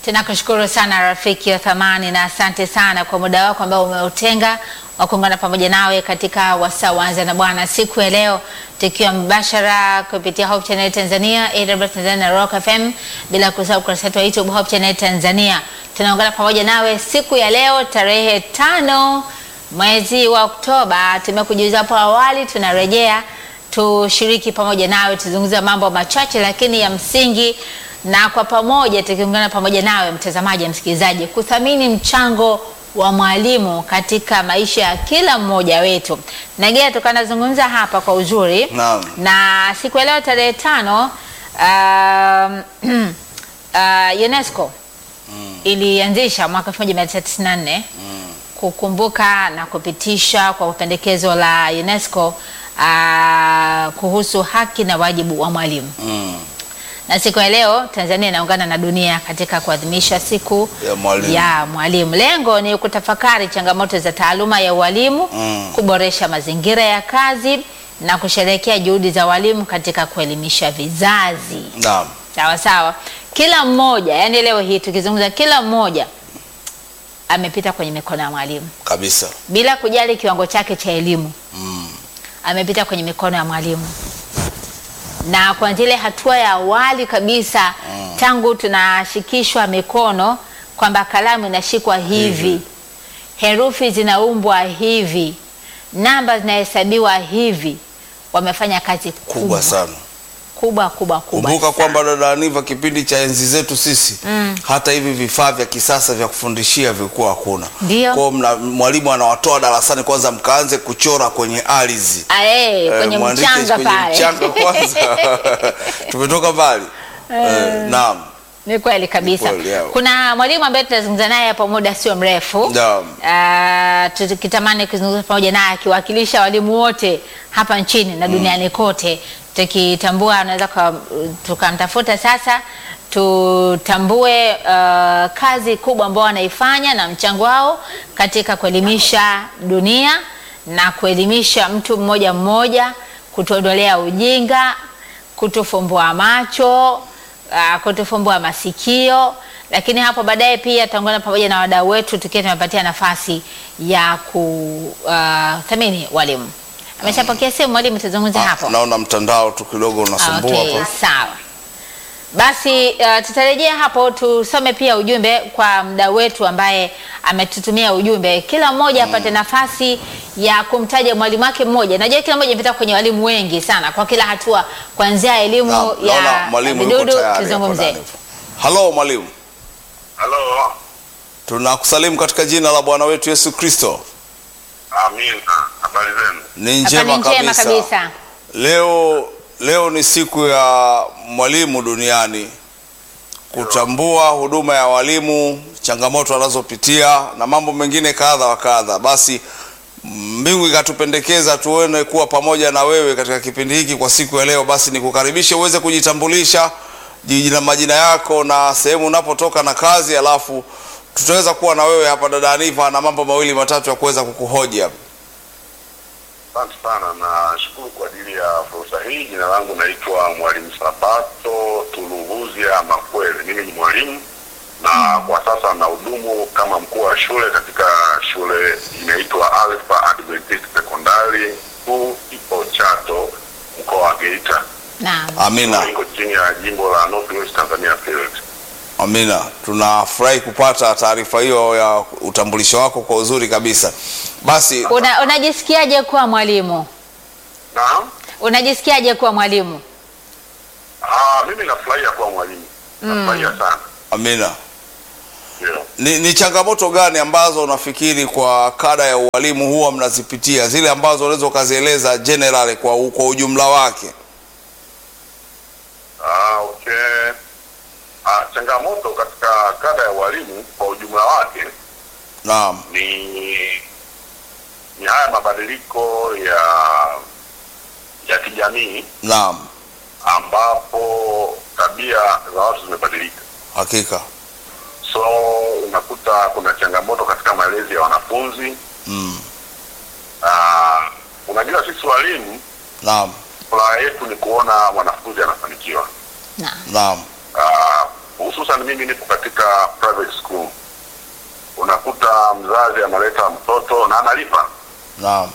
Tunakushukuru sana rafiki wa thamani na asante sana kwa muda wako ambao umeutenga wa kuungana pamoja nawe katika wasaa Anza na Bwana siku ya leo, tukiwa mbashara kupitia Hope Channel Tanzania, AWR Tanzania na Rock FM, bila kusahau ukurasa wetu wa YouTube Hope Channel Tanzania. Tunaungana pamoja nawe siku ya leo tarehe tano mwezi wa Oktoba. Tumekujuza hapo awali, tunarejea tushiriki pamoja nawe, tuzungumze mambo machache lakini ya msingi na kwa pamoja tukiungana pamoja nawe mtazamaji, msikilizaji, kuthamini mchango wa mwalimu katika maisha ya kila mmoja wetu. Nagea tukanazungumza hapa kwa uzuri Naam. na siku ya leo tarehe tano um, uh, UNESCO ilianzisha mwaka 1994 kukumbuka na kupitisha kwa pendekezo la UNESCO uh, kuhusu haki na wajibu wa mwalimu Mm. na siku ya leo Tanzania inaungana na dunia katika kuadhimisha siku Ya mwalimu. ya mwalimu. Lengo ni kutafakari changamoto za taaluma ya ualimu, Mm. kuboresha mazingira ya kazi na kusherehekea juhudi za walimu katika kuelimisha vizazi. Naam. Sawa sawa, kila mmoja, yani leo hii tukizungumza, kila mmoja amepita kwenye mikono ya mwalimu Kabisa. bila kujali kiwango chake cha elimu Mm. amepita kwenye mikono ya mwalimu na kuanzia ile hatua ya awali kabisa tangu tunashikishwa mikono kwamba kalamu inashikwa hivi, herufi zinaumbwa hivi, namba zinahesabiwa hivi, wamefanya kazi kubwa Kubwa sana. kubwa kubwa kubwa Kumbuka sana. kwamba dada Aniva, kipindi cha enzi zetu sisi hata hivi vifaa vya kisasa vya kufundishia vilikuwa hakuna. Ndio. Kwa hiyo mna- mwalimu anawatoa darasani, kwanza mkaanze kuchora kwenye ardhi Ah, eh, Eh, kwenye mwandike mchanga kwenye pale mchanga kwanza. Tumetoka mbali. Eh, naam. Ni kweli kabisa. kweli, yeah. Kuna mwalimu ambaye tutazungumza naye hapo muda sio mrefu. Naam. Ah, tukitamani kuzungumza pamoja naye akiwakilisha walimu wote hapa nchini na duniani kote, tukitambua anaweza kwa- tukamtafuta sasa tutambue ah, kazi kubwa ambao wanaifanya na mchango wao katika kuelimisha dunia na kuelimisha mtu mmoja mmoja, kutuondolea ujinga, kutufumbua macho uh, kutufumbua masikio, lakini hapo baadaye pia tutaungana pamoja na wadau wetu tukiwa tumepatia nafasi ya kuthamini walimu. Ameshapokea simu mwalimu, tuzungumze Ah, hapo. Naona mtandao tu kidogo unasumbua Okay, hapa. sawa. Basi uh, tutarejea hapo tusome pia ujumbe kwa mdau wetu ambaye ametutumia ujumbe, kila mmoja apate nafasi ya kumtaja mwalimu wake mmoja. Najua kila mmoja amepita kwenye walimu wengi sana kwa kila hatua, kuanzia elimu Naam, naona ya mwalimu yuko vidudu. tayari hapo Tuzungumze. ndani. Halo mwalimu. Halo, Tunakusalimu katika jina la Bwana wetu Yesu Kristo. amina. Habari zenu? Ni Hapa njema ni njema kabisa. kabisa. Leo leo ni siku ya mwalimu duniani, kutambua huduma ya walimu, changamoto wanazopitia na mambo mengine kadha wa kadha. Basi mbingu ikatupendekeza tuone kuwa pamoja na wewe katika kipindi hiki kwa siku ya leo. Basi nikukaribishe uweze kujitambulisha jina, majina yako na sehemu unapotoka na kazi, alafu tutaweza kuwa na wewe hapa dada Aniva na mambo mawili matatu ya kuweza kukuhoji hapa. Asante sana, nashukuru kwa ajili ya fursa hii. Jina langu naitwa Mwalimu Sabato Tuluhuzia Makwele. Mimi ni mwalimu na kwa sasa nahudumu kama mkuu wa shule katika shule inaitwa Alpha Adventist Secondary School ipo Chato, mkoa wa Geita. Naam. Amina. Iko chini ya jimbo la North West Tanzania Field. Amina, tunafurahi kupata taarifa hiyo ya utambulisho wako kwa uzuri kabisa. Basi Una, unajisikiaje kuwa mwalimu? Naam. Unajisikiaje kuwa mwalimu? Ah, mimi nafurahia kuwa mwalimu. Nafurahia sana. Amina, Ndio. ni, ni changamoto gani ambazo unafikiri kwa kada ya ualimu huwa mnazipitia, zile ambazo unaweza ukazieleza general kwa, u- kwa ujumla wake? Ah, okay. Ah, changamoto katika kada ya walimu kwa ujumla wake Naam, ni ni haya mabadiliko ya ya kijamii naam, ambapo tabia za watu zimebadilika. hakika. So unakuta kuna changamoto katika malezi ya wanafunzi. Mm, Ah, unajua sisi walimu naam, furaha yetu ni kuona mwanafunzi anafanikiwa. Naam. naam, Ah, hususan hususan mimi nipo katika private school, unakuta mzazi analeta mtoto na analipa, Naam.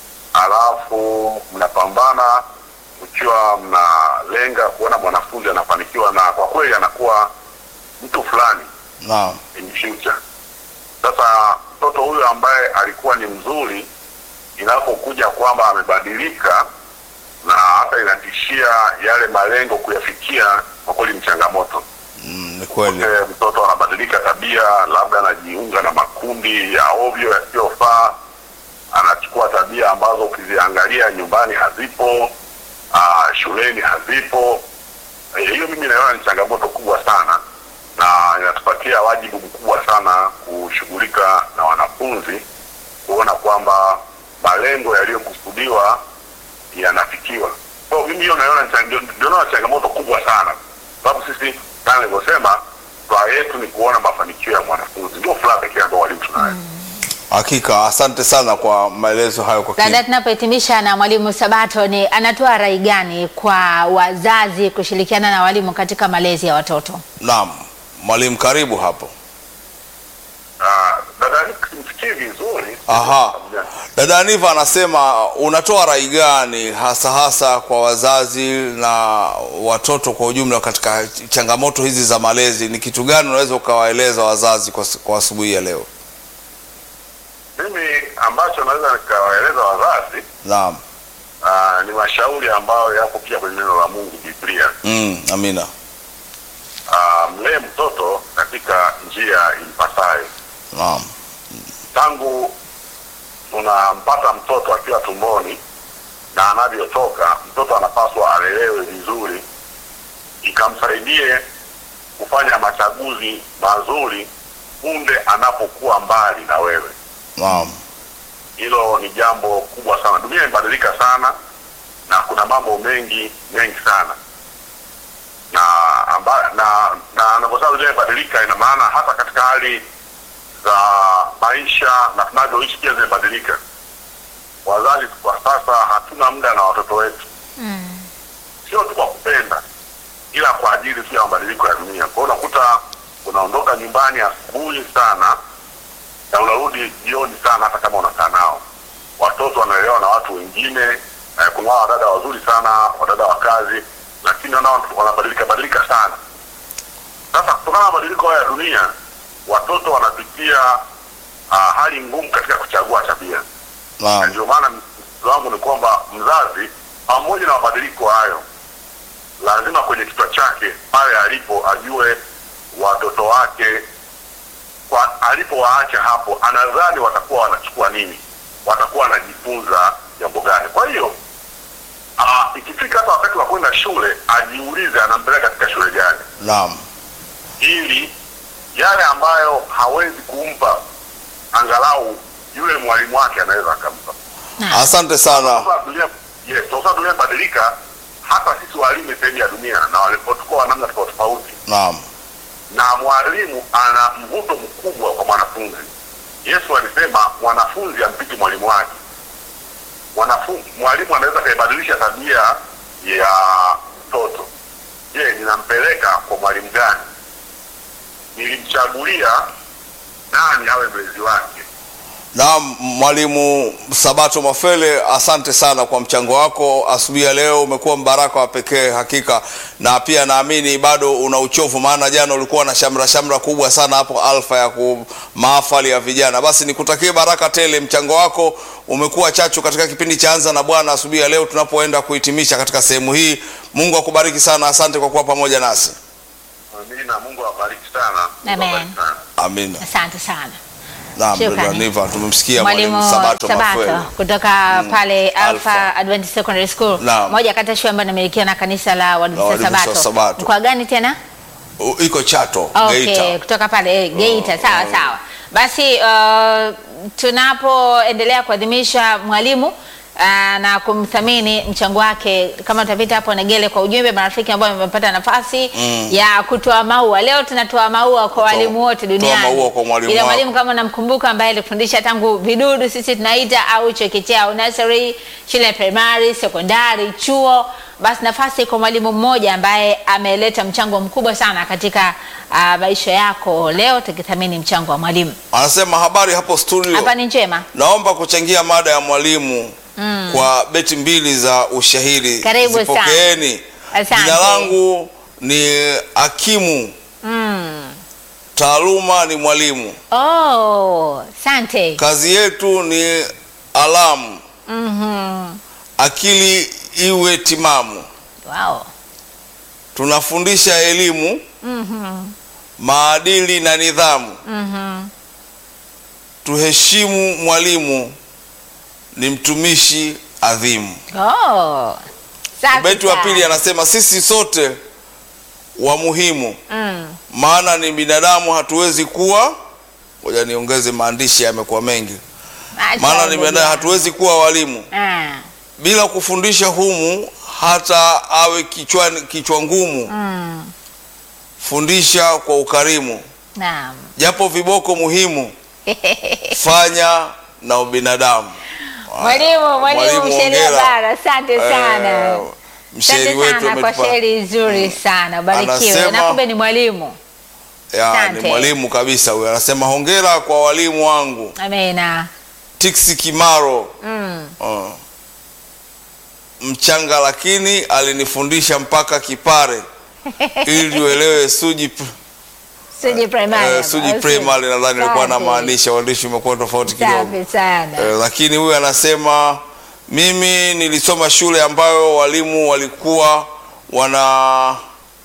alafu mnapambana mkiwa mnalenga kuona mwanafunzi anafanikiwa, na kwa kweli anakuwa mtu fulani Naam. in future. Sasa mtoto huyu ambaye alikuwa ni mzuri, inapokuja kwamba amebadilika na hata inatishia yale malengo kuyafikia, kwa kweli ni changamoto. Mm, ni kweli. Eh, mtoto anabadilika tabia, labda anajiunga na makundi ya ovyo yasiyofaa, anachukua tabia ambazo ukiziangalia nyumbani hazipo, aa, shuleni hazipo. Eh, Hiyo mimi naona ni changamoto kubwa sana, na inatupatia wajibu mkubwa sana kushughulika na wanafunzi, kuona kwamba malengo yaliyokusudiwa yanafikiwa. Kwa mimi hiyo naiona ni chang- ndio- ndio naona changamoto kubwa sana, sababu sisi kama nilivyosema, furaha yetu ni kuona mafanikio ya mwanafunzi, ndio furaha pekee ambayo walimu tunayo. Hakika, asante sana kwa maelezo hayo kwa Dada, kina. tunapohitimisha na mwalimu Sabato, ni anatoa rai gani kwa wazazi kushirikiana na walimu katika malezi ya watoto? Naam, mwalimu, karibu hapo. Ah, dada simsikii vizuri. Aha. Dada Aniva anasema unatoa rai gani hasa hasa kwa wazazi na watoto kwa ujumla katika changamoto hizi za malezi? Ni kitu gani unaweza ukawaeleza wazazi kwa, kwa asubuhi ya leo? Mimi ambacho naweza nikawaeleza wazazi Naam. ah, ni mashauri ambayo yapo pia kwenye neno la Mungu, Biblia. Mm, amina. Ah, mlee mtoto katika njia impasayo. Naam. tangu unampata mtoto akiwa tumboni na anavyotoka, mtoto anapaswa alelewe vizuri, ikamsaidie kufanya machaguzi mazuri punde anapokuwa mbali na wewe. Naam. Hilo ni jambo kubwa sana. Dunia imebadilika sana na kuna mambo mengi mengi sana na amba, na na anaposema dunia imebadilika, ina maana hata katika hali za maisha na tunavyoishi pia zimebadilika. Wazazi kwa sasa hatuna muda na watoto wetu, sio tu kwa kupenda, ila kwa ajili tu ya mabadiliko ya dunia. Kwa hiyo unakuta unaondoka nyumbani asubuhi sana na unarudi jioni sana, hata kama unakaa nao. Watoto wanaelewa na watu wengine eh, kuna wao wadada wazuri sana, wadada wa kazi, lakini nao wanabadilika badilika sana. Sasa kutokana na mabadiliko haya ya dunia, watoto wanapitia uh, hali ngumu katika kuchagua tabia, na Naam. ndio maana msisitizo wangu ni kwamba mzazi, pamoja na mabadiliko hayo, lazima kwenye kichwa chake pale alipo ajue watoto wake kwa alipowaacha hapo, anadhani watakuwa wanachukua nini, watakuwa wanajifunza jambo gani. Kwa hiyo ah, ikifika hata wakati wa kwenda shule, ajiulize anampeleka katika shule gani, Naam. ili yale ambayo hawezi kumpa angalau yule mwalimu wake anaweza akampa. Asante sana. Sasa dunia yes, kwa sababu dunia imebadilika, hata sisi walimu ni sehemu ya dunia na walipotukua wa namna tofauti tofauti Naam. na mwalimu ana mvuto mkubwa kwa mwanafunzi. Yesu alisema mwanafunzi ampiti mwalimu wake. Mwanafunzi, mwalimu anaweza kaibadilisha tabia ya mtoto. Je, ninampeleka kwa mwalimu gani? Nilimchagulia nani awe mlezi wake? Naam, mwalimu Sabato Mafele, asante sana kwa mchango wako asubuhi ya leo. Umekuwa mbaraka wa pekee hakika, na pia naamini bado una uchovu, maana jana ulikuwa na shamra shamra kubwa sana hapo Alfa ya ku mahafali ya vijana. Basi nikutakie baraka tele. Mchango wako umekuwa chachu katika kipindi cha Anza na Bwana asubuhi ya leo, tunapoenda kuhitimisha katika sehemu hii. Mungu akubariki sana, asante kwa kuwa pamoja nasi. Amina. Mungu awabariki sana. Mungu Amen. awabariki sana. Amina. Asante sana Naam, Shukrani. dada Niva, tumemsikia mwalimu mwalimu Sabato Mafele. Sabato kutoka pale Alpha Alpha. Adventist Secondary School, Naam. moja kati ya shule ambayo inamilikiwa na kanisa la Waadventista Waadventista Sabato. Sabato. Mkoa gani tena? U- Iko Chato, Okay, Geita. kutoka pale eh, Geita. Sawa sawa. Basi uh, tunapoendelea kuadhimisha mwalimu ah, na kumthamini mchango wake. Kama utapita hapo Negele kwa ujumbe, marafiki ambao wamepata nafasi Mm. ya kutoa maua. Leo tunatoa maua kwa walimu wote toa duniani. maua kwa mwalimu Ila wako. mwalimu kama namkumbuka, ambaye alifundisha tangu vidudu sisi tunaita au chekechea au nursery, shule ya primary, sekondari, chuo, basi nafasi kwa mwalimu mmoja ambaye ameleta mchango mkubwa sana katika ah, maisha yako. Leo tukithamini mchango wa mwalimu. Anasema habari hapo studio. Hapa ni njema. Naomba kuchangia mada ya mwalimu kwa beti mbili za ushahidi. Karibu sana. Zipokeeni. Asante. Jina langu ni Hakimu, Mm. taaluma ni mwalimu, Oh, asante. kazi yetu ni alamu, Mhm. akili iwe timamu. Wow. Tunafundisha elimu, Mhm. maadili na nidhamu. Mhm. Tuheshimu mwalimu, ni mtumishi adhimu. Oh. Safi Beti wa sana. pili anasema sisi sote wa muhimu, Mm. maana ni binadamu, hatuwezi kuwa. Ngoja niongeze maandishi, yamekuwa mengi. Acha Maana ni hivyo binadamu, bwana. hatuwezi kuwa walimu Ah. bila kufundisha humu, hata awe kichwani, kichwa ngumu. Mm. Fundisha kwa ukarimu, Naam. japo viboko muhimu, fanya na ubinadamu. Mwalimu, mwalimu mshairi wa hongera. bara, asante sana. Eh, mshairi Asante wetu sana kwa ametupa shairi nzuri sana. Ubarikiwe. Anasema- Na kumbe ni mwalimu. ya, Asante. ni mwalimu kabisa huyo. Anasema hongera kwa walimu wangu Amina. Tiksi Kimaro Mm. uh, mchanga lakini alinifundisha mpaka kipare ili uelewe suji pr- Suji primary. eh, suji Au primary nadhani alikuwa Asante. anamaanisha uandishi umekuwa tofauti kidogo Safi sana. eh, lakini huyu anasema mimi nilisoma shule ambayo walimu walikuwa wana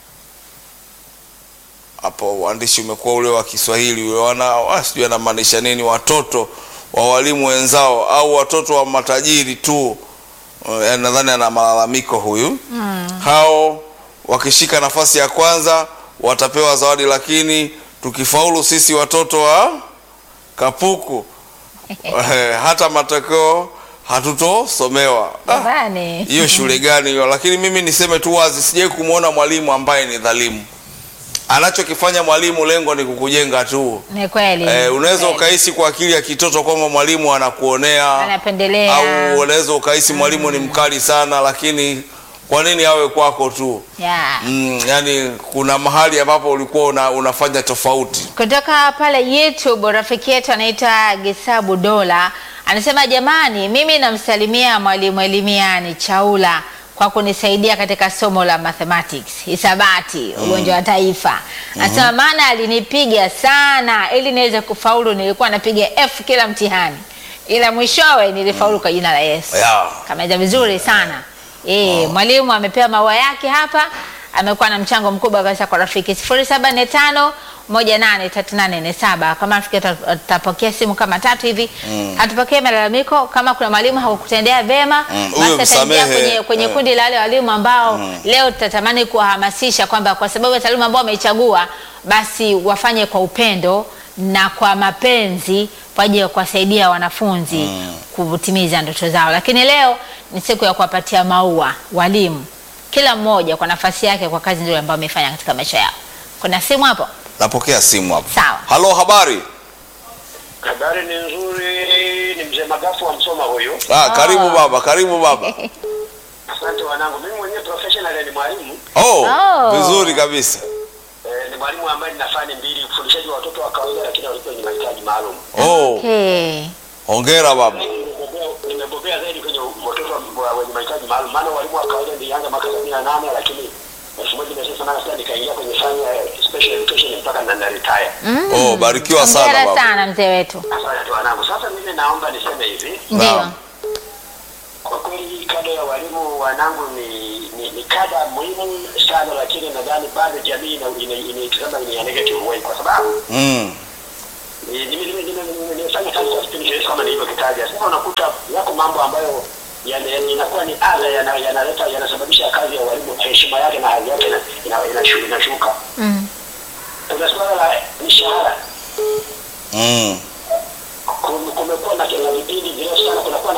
hapo uandishi umekuwa ule wa Kiswahili ule wana ah, sijui anamaanisha nini, watoto wa walimu wenzao au watoto wa matajiri tu. Eh, nadhani ana malalamiko huyu hao wakishika nafasi ya kwanza watapewa zawadi, lakini tukifaulu sisi watoto wa kapuku eh, hata matokeo hatutosomewa. Ah, Jamani. hiyo shule gani hiyo? Lakini mimi niseme tu wazi, sijai kumwona mwalimu ambaye ni dhalimu. Anachokifanya mwalimu, lengo ni kukujenga tu. Ni kweli. Eh, unaweza Kweli. ukahisi kwa akili ya kitoto kwamba mwalimu anakuonea Anapendelea. au unaweza ukahisi mwalimu ni mkali sana, lakini kwa nini awe kwako tu? Yeah. Mm, yani kuna mahali ambapo ulikuwa una, unafanya tofauti. Kutoka pale YouTube rafiki yetu anaitwa Gisabu Dola anasema, jamani, mimi namsalimia mwalimu Elimiani Chaula kwa kunisaidia katika somo la mathematics, hisabati, ugonjwa wa taifa. Anasema maana alinipiga sana ili niweze kufaulu, nilikuwa napiga F kila mtihani, ila mwishowe nilifaulu kwa jina la Yesu. Yeah. Kameza vizuri sana. Eh, mwalimu amepewa maua yake hapa, amekuwa na mchango mkubwa kabisa kwa rafiki. 0745 183847 kama rafiki ata- atapokea simu kama tatu hivi hatupokee malalamiko. Kama kuna mwalimu hakukutendea vema, Mm, huyo basi ataingia msamehe. kwenye, kwenye Eh. kundi la wale walimu ambao leo tutatamani kuwahamasisha kwamba kwa sababu ya taaluma ambao wameichagua, basi wafanye kwa upendo na kwa mapenzi kwa ajili ya kuwasaidia wanafunzi kutimiza ndoto zao. Lakini leo ni siku ya kuwapatia maua walimu, kila mmoja kwa nafasi yake, kwa kazi nzuri ambayo amefanya katika maisha yao. Kuna simu hapo? Napokea simu hapo. Sawa. Halo, habari? Habari ni nzuri, ni mzee Magafu wa Msoma huyu. Ah, karibu baba, karibu baba. Asante wanangu, mimi mwenyewe professional ni mwalimu Oh, Oh. vizuri kabisa. eh, ni mwalimu ambaye nina fani mbili, ufundishaji wa watoto wa kawaida, lakini walikuwa wenye mahitaji maalum. Oh, Okay. hongera baba. Nimebobea- Nimebobea zaidi kwenye watoto wa- wa- wenye mahitaji maalum, maana walimu wa kawaida nilianza mwaka sabini na nane lakini elfu moja mia tisa themanini na sita nikaingia kwenye fani ya special education mpaka na na retire. Oh, barikiwa sana Hongera baba. sana mzee wetu. Asante wanangu. Sasa mimi naomba niseme hivi, Ndio. Naam. kwa kweli hii kada ya walimu wanangu ni, ni, ni kada muhimu sana, lakini nadhani bado jamii ina- ina- inaitazama in a negative way kwa sababu Mm. ni- nime- nime- nime- nime- nimefanya kazi kwa kipindi kirefu kama nilivyokitaja. Sasa unakuta yako mambo ambayo yana- inakuwa ni adha yana- yanaleta yanasababisha kazi ya walimu heshima yake na hadhi yake ina- ina- inashu- inashuka. Mm. Kuna suala la mishahara Mm. Kum- kumekuwa na na vipindi virefu sana, kunakuwa na gap kati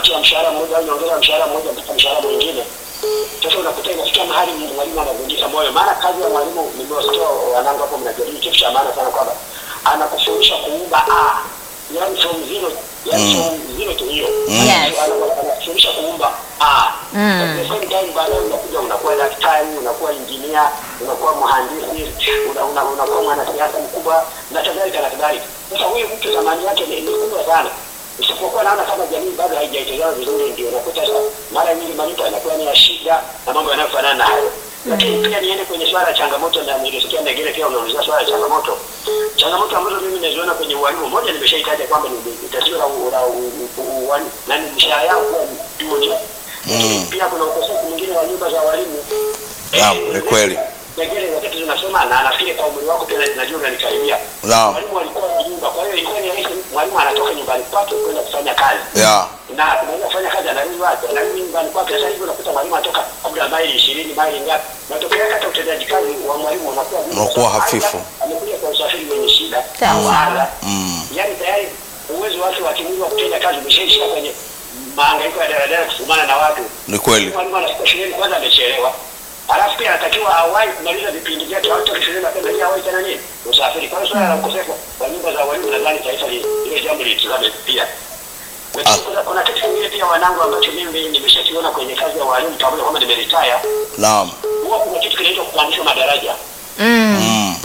kati ya mshahara mmoja au nyongeza ya mshahara mmoja mpaka mshahara mwingine. Sasa unakuta inafikia mahali mwalimu anavunjika moyo, maana kazi ya mwalimu, nimewasikia wanangu hapo mnajadili kitu cha maana sana, kwamba anakufundisha kuumba a yani from zero, yani from zero to hiyo Yes. anakufundisha kuumba a At the same time baadaye unakuja unakuwa daktari, unakuwa injinia, unakuwa mhandisi, una- una- unakuwa mwanasiasa mkubwa na kadhalika na kadhalika. Sasa huyu mtu thamani yake ni ni kubwa sana, isipokuwa naona kama jamii bado haijaitazama vizuri, ndio unakuta sasa mara nyingi malipo yanakuwa ni ya shida na mambo yanayofanana na hayo. Lakini pia niende kwenye swala ya changamoto, na nilisikia Negere pia unaulizia swala ya changamoto. Changamoto ambazo mimi naziona kwenye ualimu, moja nimeshaitaja kwamba ni ni tatizo la u- la u- u- ualimu na ni mishahara yao kuwa ni juu juu. Lakini pia kuna ukosefu mwingine wa nyumba za walimu. Naam, Eh, ni kweli. Negere wakati tunasoma na nafikiri kwa umri wako pia najua unanikaribia. Naam. Mwalimu alikuwa na nyumba, kwa hiyo ilikuwa ni rahisi mwalimu anatoka nyumbani kwake kwenda kufanya kazi Yeah. na tunaweza kufanya kazi anarudi wapi? Anarudi nyumbani kwake. Sasa hivi unakuta mwalimu anatoka labda maili ishirini maili ngapi, matokeo yake hata utendaji kazi wa mwalimu unakuwa duni. Unakuwa hafifu. Aidha, amekuja kwa usafiri wenye shida Sawa. au adha, Mm. yaani tayari uwezo wake wa kimwili wa kutenda kazi umeshaishia kwenye mahangaiko ya daladala kusumbana na watu. Ni kweli. Mwalimu anafika shuleni kwanza amechelewa, alafu pia anatakiwa awahi kumaliza vipindi vyake, au toka shuleni mapema ili awahi tena nini usafiri. Kwa hiyo swala la ukosefu wa nyumba za walimu nadhani taifa li- hilo jambo litizame pia. Lakini kuna- kuna kitu kingine pia wanangu ambacho mimi nimeshakiona kwenye kazi ya walimu pamoja kwamba nimeritaya, Naam. huwa kuna kitu kinaitwa kupandishwa madaraja. Mm. Mm.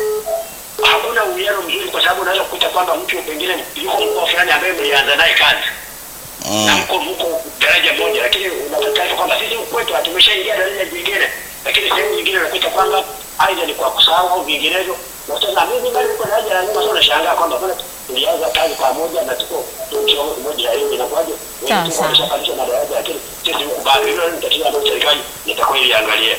Hakuna uwiano mzuri, kwa sababu unaweza kukuta kwamba mtu pengine yuko mkoa fulani ambaye mlianza naye kazi na Mm. mko mko daraja moja, lakini unapata taarifa kwamba sisi huku kwetu tumeshaingia daraja jingine, lakini sehemu nyingine unakuta kwamba aidha ni kwa kusahau au vinginevyo. Na sasa mimi bado niko daraja la nyuma, sasa unashangaa kwamba mbona tulianza kazi pamoja na tuko kiwango kimoja ya elimu, inakuwaje Sawa, wengine sawa. wameshapandishwa madaraja, lakini sisi huku bado. Hilo ni tatizo ambalo serikali itakuwa iliangalie.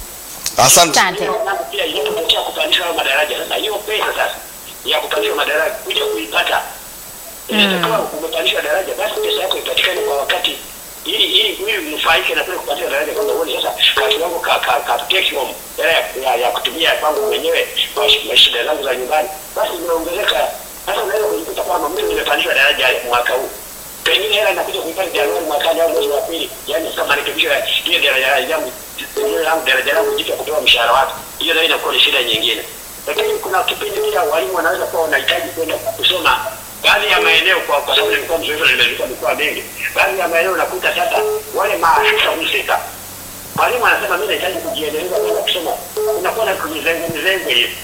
Asante. Asante. Hiyo mambo pia inapotokea kupandishwa hayo madaraja, sasa hiyo pesa sasa ya kupandishwa madaraja kuja kuipata inatakiwa umepandishwa daraja, basi pesa yako ipatikane kwa wakati, ili ili ili mnufaike na kule kupandishwa daraja, kwamba uone sasa kwa kiwango ka ka, ka take home hela ya, ya, ya kutumia kwangu mwenyewe kwa shi- kwa shida zangu za nyumbani, basi inaongezeka. Sasa unaweza kujikuta kwamba mtu nimepandishwa daraja mwaka huu pengine hela inakuja kuipata Januari mwakani au mwezi wa pili, yani kama marekebisho ya ile daraja yangu ile langu daraja langu jipya kupewa mshahara wake, hiyo nayo inakuwa ni shida nyingine. Lakini kuna kipindi pia walimu wanaweza kuwa wanahitaji kwenda kusoma baadhi ya maeneo, kwa kwa sababu nilikuwa mzoefu na nimezunguka mikoa mingi, baadhi ya maeneo unakuta sasa wale maafisa husika mwalimu anasema mimi nahitaji kujiendeleza kwenda kusoma, unakuwa na mzengo mzengo hivi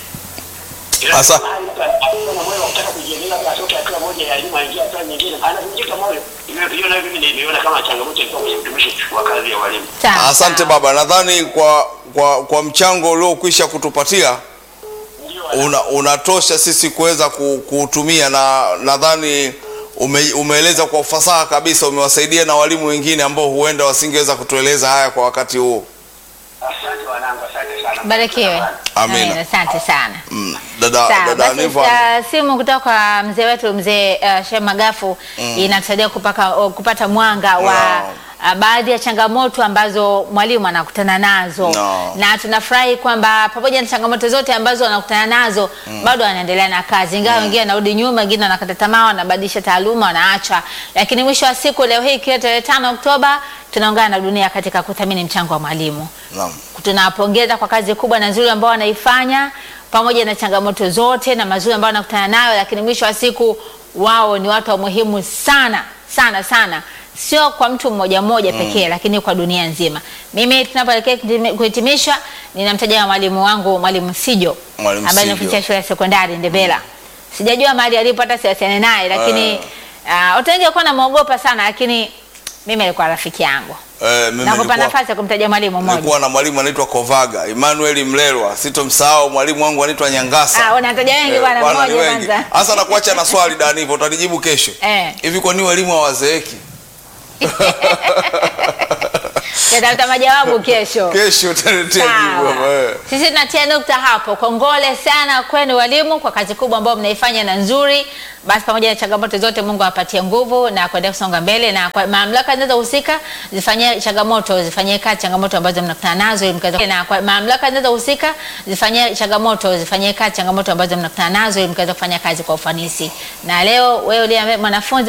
Asa- Akisema moyo wa kutaka kujiendeleza kwa atoke hatua moja ya elimu aingie hatua nyingine, anavunjika moyo. Hiyo hiyo nayo mimi niliona kama changamoto ilikuwa kwenye utumishi wa kazi ya walimu. Sawa, Asante sawa. baba, nadhani kwa kwa kwa mchango uliokwisha kutupatia Ndio una, unatosha sisi kuweza ku- kuutumia, na nadhani ume, umeeleza kwa ufasaha kabisa, umewasaidia na walimu wengine ambao huenda wasingeweza kutueleza haya kwa wakati huu. asante wanangu, asante sana. Barikiwe. Amina. Amina, Asante sana. Mm, dada Sawa, dada basi Niva, uh, simu kutoka kwa mzee wetu mzee uh, Sheikh Magafu inatusaidia kupaka, uh, kupata mwanga wa Naam. uh, baadhi ya changamoto ambazo mwalimu anakutana nazo Naam. na tunafurahi kwamba pamoja na changamoto zote ambazo anakutana nazo bado anaendelea na kazi, ingawa wengine wanarudi nyuma, wengine wanakata tamaa, wanabadilisha taaluma, wanaacha, lakini mwisho wa siku leo hii ikiwa tarehe tano Oktoba tunaungana na dunia katika kuthamini mchango wa mwalimu naam, tunawapongeza kwa kazi kubwa na nzuri ambao wanaifanya pamoja na changamoto zote na mazuri ambayo wanakutana nayo, lakini mwisho wa siku wao ni watu wa muhimu sana sana sana, sio kwa mtu mmoja mmoja pekee, lakini kwa dunia nzima. Mimi tunapoelekea kuhitimi- kuhitimisha, ninamtaja mwalimu wangu mwalimu Sijo Mwalimu ambaye Sijo. anafundisha shule ya sekondari Ndebela. Sijajua mahali alipo, hata siwasiliane naye, lakini ah, watu wengi walikuwa namwogopa sana, lakini mimi alikuwa rafiki yangu. eh, mimi Nakupa nilikuwa, nafasi ya kumtaja mwalimu mmoja. nilikuwa na mwalimu anaitwa Kovaga Emmanuel Mlelwa, sitomsahau mwalimu wangu anaitwa Nyangasa. Ah, unataja wengi Eh, bwana, bwana, ni mmoja wengi. kwanza. Hasa nakuacha na swali Danivo, utanijibu kesho. Eh. Hivi kwa nini walimu hawazeeki? Tatafuta majawabu kesho. Kesho utaniletea jibu Sawa. hapa, eh. Sisi tunatia nukta hapo. Kongole sana kwenu walimu kwa kazi kubwa ambayo mnaifanya na nzuri. Basi pamoja na changamoto zote, Mungu awapatie nguvu na kuendelea kusonga mbele, na kwa mamlaka zinazohusika zifanyie changamoto zifanyie kazi changamoto ambazo mnakutana nazo, ili mkaweza na kwa mamlaka zinazohusika zifanyie changamoto zifanyie kazi changamoto ambazo mnakutana nazo, ili mkaweza kufanya kazi kwa ufanisi. Na leo wewe uliye mwanafunzi